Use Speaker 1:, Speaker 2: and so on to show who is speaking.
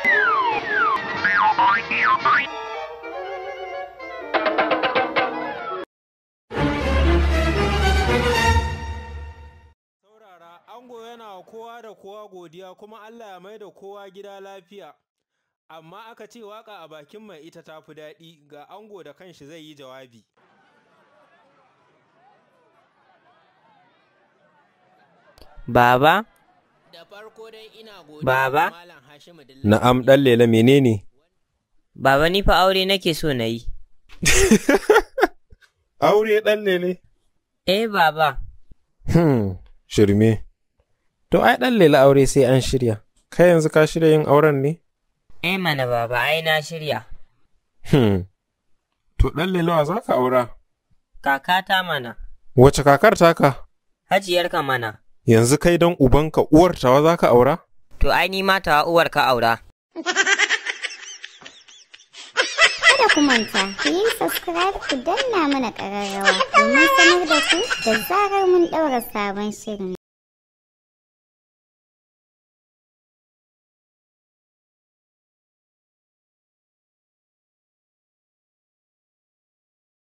Speaker 1: Saurara, ango yana wa kowa da kowa godiya kuma Allah ya mai da kowa gida lafiya. Amma aka ce waka a bakin mai ita ta fi daɗi ga ango da kanshi zai yi jawabi.
Speaker 2: Baba,
Speaker 1: Da farko dai ina godiya
Speaker 2: Baba?
Speaker 1: ga Malam Hashimu Dilla.
Speaker 3: Na'am ɗan lela menene?
Speaker 2: baba ni fa aure nake so na yi.
Speaker 3: Aure ɗan lele?
Speaker 2: Eh baba,
Speaker 3: Hmm, shirme. To ai ɗan lela aure sai an shirya. Kai yanzu ka shirya yin auren ne?
Speaker 2: eh mana baba ai na shirya.
Speaker 3: Hmm. To ɗan lelawa za ka aura?
Speaker 2: Kakata mana,
Speaker 3: Wace kakar taka?
Speaker 2: hajiyarka mana.
Speaker 3: Yanzu kai don ubanka uwar tawa za ka aura?
Speaker 2: To ai ni ma tawa uwar ka aura.
Speaker 4: Kada ku manta, ku yi subscribe ku danna mana ƙararrawa domin sanar da ku da zarar mun ɗaura sabon shirin.